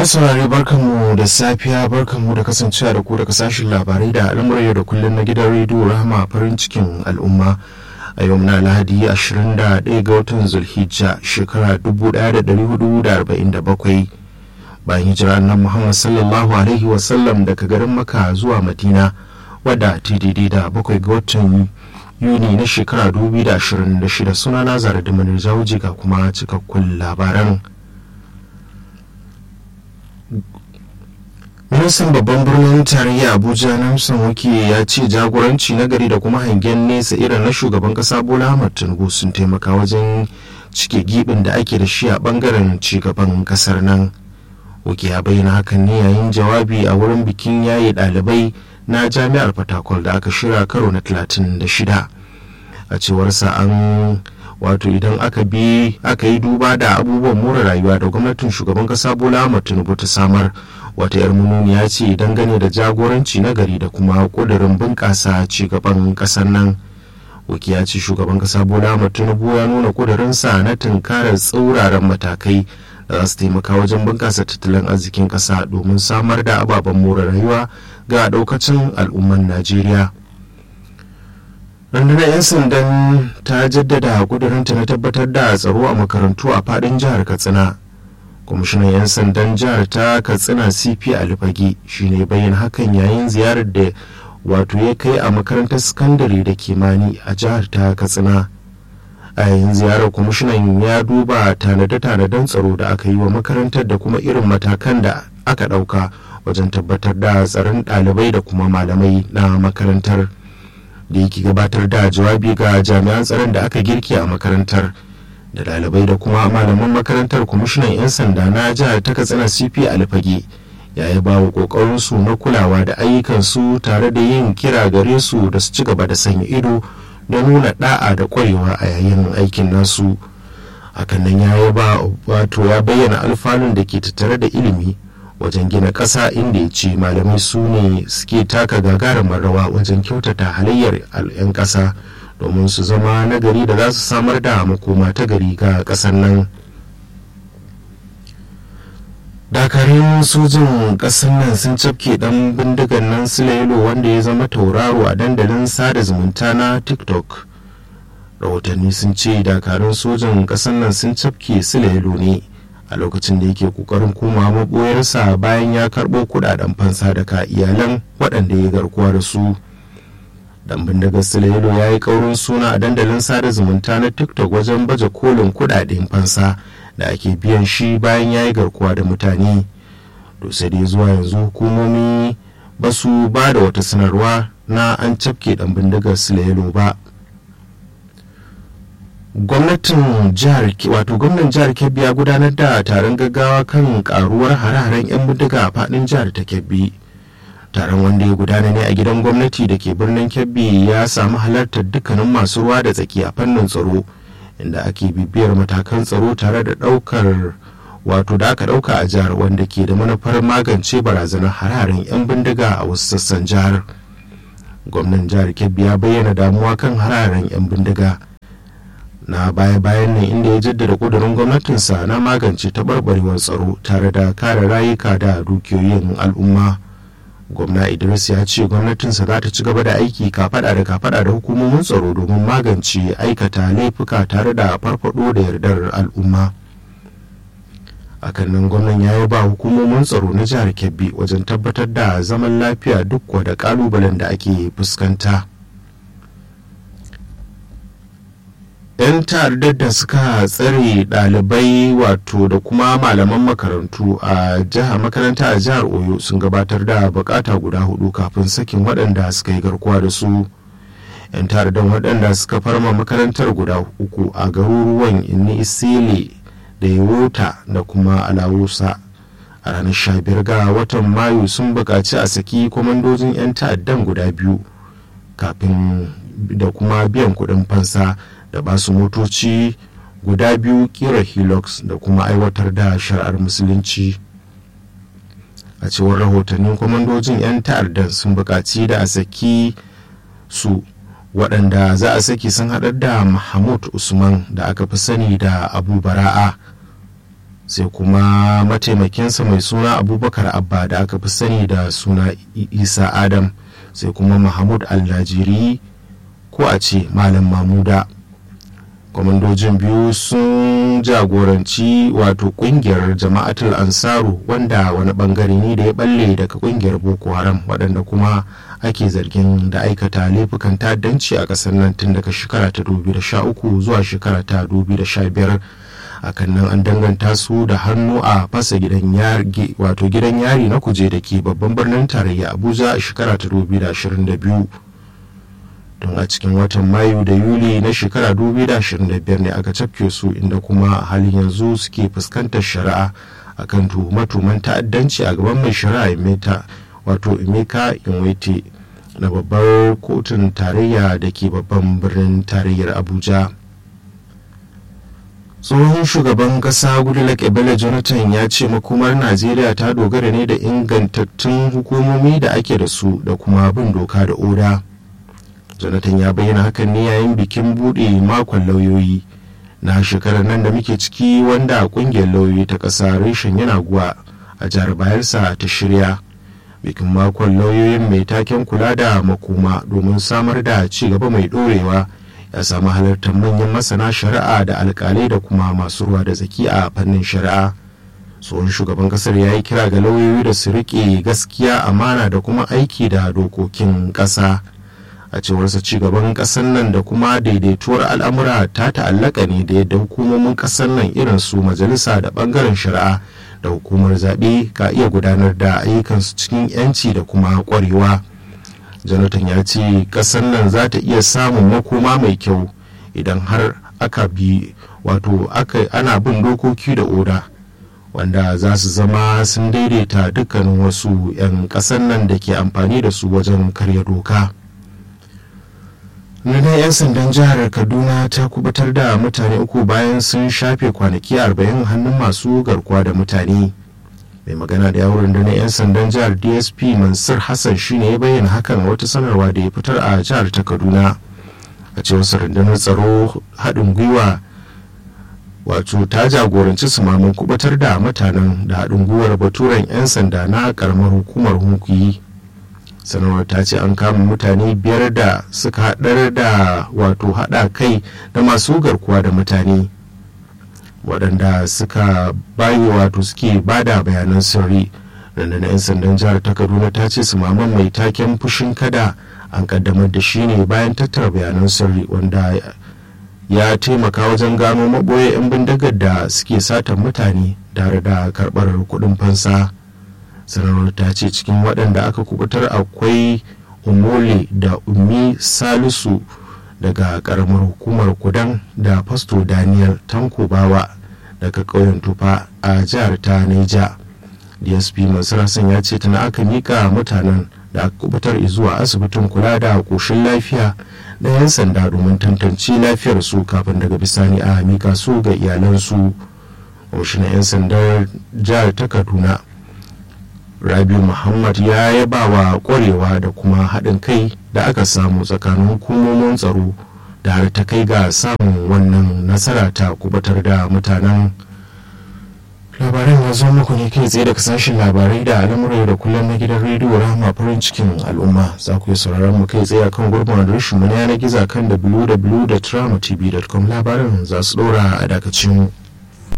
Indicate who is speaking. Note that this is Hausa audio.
Speaker 1: masu saurare barkanmu da safiya barkanmu da kasancewa da ku daga sashen labarai da al'amuran yau da kullum na gidan rediyo rahama farin cikin al'umma a yau na lahadi 21 ga watan zulhijja shekara 1447 bayan hijira nan muhammad sallallahu alaihi wasallam daga garin maka zuwa madina wadda ta daidai da bakwai ga watan yuni na shekara 2026 suna na zara da manirja ga kuma cikakkun labaran ministan babban birnin tarayya abuja namson wake ya ce jagoranci na gari da kuma hangen nesa irin na shugaban kasa bola ahmad tinubu sun taimaka wajen cike gibin da ake da shi a bangaren cigaban kasar nan wake ya bayyana hakan ne yayin jawabi a wurin bikin yaye ɗalibai na jami'ar fatakwal da aka shirya karo na 36 a cewarsa an wato idan aka bi aka yi duba da abubuwan more rayuwa da gwamnatin shugaban kasa bola ahmad tinubu ta samar wata yar ya ce dangane da jagoranci na gari da kuma kudurin bunƙasa cigaban ƙasar nan waki ya ce shugaban kasa bola ahmad tinubu ya nuna kudurinsa na tunkarar tsauraran matakai da za su taimaka wajen bunƙasa tattalin arzikin ƙasa domin samar da ababen more rayuwa ga ɗaukacin al'umman najeriya rundunar 'yan sandan ta jaddada kudurinta na tabbatar da tsaro a makarantu a fadin jihar katsina kwamishinan 'yan sandan jihar ta katsina cp alfage shine bayan hakan yayin ziyarar da wato ya kai a makarantar sakandare da kimani a jihar ta katsina a yayin ziyarar kwamishinan ya duba tanade-tanaden tsaro da aka yi wa makarantar da kuma irin matakan da aka ɗauka wajen tabbatar da tsaron ɗalibai da kuma malamai na makarantar. da yake gabatar da jawabi ga jami'an tsaron da aka girki a makarantar da ɗalibai da kuma malaman makarantar kwamishinan 'yan sanda na jihar ta katsina cp alfage ya yi bawa ƙoƙarinsu na kulawa da ayyukansu tare da yin kira gare su da su ci gaba da sanya ido da nuna ɗa'a da ƙwarewa a yayin aikin nasu hakan nan ya ba wato ya bayyana alfanun da ke tattare da ilimi wajen gina ƙasa inda ya ce malamai su ne suke taka gagarumar rawa wajen kyautata halayyar 'yan ƙasa domin su zama nagari da za su samar da makoma ta gari ga ƙasar nan dakarun sojin ƙasar nan sun cafke ɗan bindigan nan silailo wanda ya zama tauraro a dandalin sada zumunta na tiktok rahotanni sun ce dakarun sojin ƙasar nan sun cafke silailo ne a lokacin da yake kokarin koma maboyarsa bayan ya karɓo kudaden fansa daga iyalan waɗanda ya garkuwa da su dan bindigar silayelo ya yi ƙaurin suna a dandalin sada zumunta na tiktok wajen baje kolin kudaden fansa da ake biyan shi bayan ya yi garkuwa da mutane to sai dai zuwa yanzu hukumomi ba su ba da wata sanarwa na an cafke dan bindigar silayelo ba gwamnatin jihar wato gwamnan jihar kebbi ya gudanar da taron gaggawa kan karuwar hare-haren 'yan bindiga a fadin jihar ta kebbi taron wanda ya gudana ne a gidan gwamnati da ke birnin kebbi ya samu halartar dukkanin masu ruwa da tsaki a fannin tsaro inda ake bibiyar matakan tsaro tare da daukar wato da aka dauka a jihar wanda ke da manufar magance barazanar hare-haren 'yan bindiga a wasu sassan jihar gwamnan jihar kebbi ya bayyana damuwa kan hare-haren 'yan bindiga na baya-bayan nan inda ya jaddada kudurin gwamnatinsa na magance taɓarɓarewar tsaro tare da kare rayuka da dukiyoyin al'umma gwamna idris ya ce gwamnatinsa za ta ci gaba da aiki kafada da kafada da hukumomin tsaro domin magance aikata laifuka tare da farfado da yardar al'umma akan nan gwamnan ya yi ba hukumomin tsaro na jihar kebbi wajen tabbatar da zaman lafiya duk da kalubalen da ake fuskanta. 'yan ta'addar da suka tsare ɗalibai wato da kuma malaman makarantu a jihar makaranta a jihar oyo sun gabatar da bukata guda hudu kafin sakin waɗanda suka yi garkuwa da su 'yan ta'addar waɗanda suka farma makarantar guda uku a garuruwan inni isile da yawota da kuma alawusa a ranar 15 ga watan mayu sun buƙaci a saki kwamandojin 'yan ta'addan guda biyu kafin da kuma biyan kuɗin fansa da basu motoci guda biyu kira hilux da kuma aiwatar da shari'ar musulunci a cewar rahotannin kwamandojin 'yan ta'addan sun buƙaci da a saki su waɗanda za a saki sun haɗar da mahmud usman da aka fi sani da abu bara'a sai kuma mataimakinsa mai suna abubakar abba da aka fi sani da suna isa adam sai kuma mahmud allajiri ko a ce malam mamuda kwamandojin biyu sun jagoranci wato kungiyar jama'atul ansaru wanda wani bangare ne da ya balle daga kungiyar boko haram waɗanda kuma ake zargin da aikata laifukan ta'addanci a ƙasar nan tun daga shekara ta 2013 zuwa shekara ta 2015 akan nan an danganta su da hannu a fasa gidan yari wato gidan yari na kuje da ke babban birnin tarayya abuja a shekara ta 2022 don a cikin watan mayu da yuli na shekara 2025 ne aka cafke su inda kuma a halin yanzu suke fuskantar shari'a akan tuhume-tuhumen ta'addanci a gaban mai shari'a imeta wato imeka inwete na babbar kotun tarayya da ke babban birnin tarayyar abuja tsohon shugaban kasa goodluck ebele jonathan ya ce makomar najeriya ta dogara ne da ingantattun hukumomi da ake da su da kuma bin doka da oda jonathan ya bayyana hakan ne yayin bikin buɗe makon lauyoyi na shekarar nan da muke ciki wanda kungiyar lauyoyi ta ƙasa reshen yana guwa a jihar bayelsa ta shirya bikin makon lauyoyin mai taken kula da makoma domin samar da ci gaba mai ɗorewa ya samu halartar manyan masana shari'a da alkalai da kuma masu ruwa da tsaki a fannin shari'a tsohon shugaban kasar ya yi kira ga lauyoyi da su riƙe gaskiya amana da kuma aiki da dokokin ƙasa a cewarsa cigaban ƙasar nan da kuma daidaituwar al'amura ta ta'allaka ne da yadda hukumomin ƙasar nan irin su majalisa da ɓangaren shari'a da hukumar zaɓe ka iya gudanar da ayyukansu cikin 'yanci da kuma ƙwarewa jonathan ya ce ƙasar nan za ta iya samun makoma mai kyau idan har aka bi wato ana bin dokoki da oda wanda za su zama sun daidaita dukkanin wasu 'yan ƙasar nan da ke amfani da su wajen karya doka. Nuna 'yan sandan jihar Kaduna ta kubutar da mutane uku bayan sun shafe kwanaki 40 hannun masu garkuwa da mutane. Mai magana da yawon rundunar 'yan sandan jihar DSP Mansur Hassan shine ya bayyana hakan wata sanarwa da ya fitar a jihar ta Kaduna. A cewar rundunar tsaro haɗin gwiwa wato ta jagoranci sumamin kubutar da mutanen da haɗin gwiwar baturen 'yan sanda na ƙaramar hukumar hunkuyi. sanarwar ta ce an kama mutane biyar da suka haɗar da wato haɗa kai da masu garkuwa da mutane waɗanda suka bayi wato suke bada bayanan sirri rundunar 'yan sandan jihar ta kaduna ta ce sumaman mai taken fushin kada an kaddamar da shi ne bayan tattara bayanan sirri wanda ya taimaka wajen gano maɓoye 'yan bindigar da suke satan mutane tare da karɓar kuɗin fansa. sanarwar ta ce cikin waɗanda aka kubutar akwai umole da ummi salisu daga ƙaramar hukumar kudan da fasto daniel tanko bawa daga ƙauyen tufa a jihar ta neja dsp masu ya ce tana aka mika mutanen da aka kubutar zuwa asibitin kula da ƙoshin lafiya da 'yan sanda domin tantance lafiyar su kafin daga bisani a mika su ga iyalansu na 'yan sandar jihar ta kaduna rabi muhammad ya yaba wa kwarewa da kuma haɗin kai da aka samu tsakanin hukumomin tsaro da har ta kai ga samun wannan nasara ta kubatar da mutanen labaran ya zo muku ne kai tsaye daga sashen labarai da al'amurai da kullum na gidan rediyo rahama farin cikin al'umma za ku yi sauraron mu kai tsaye akan gurbin adireshin mu na yanar gizo kan www.tramatv.com labaran za su ɗora a dakacin mu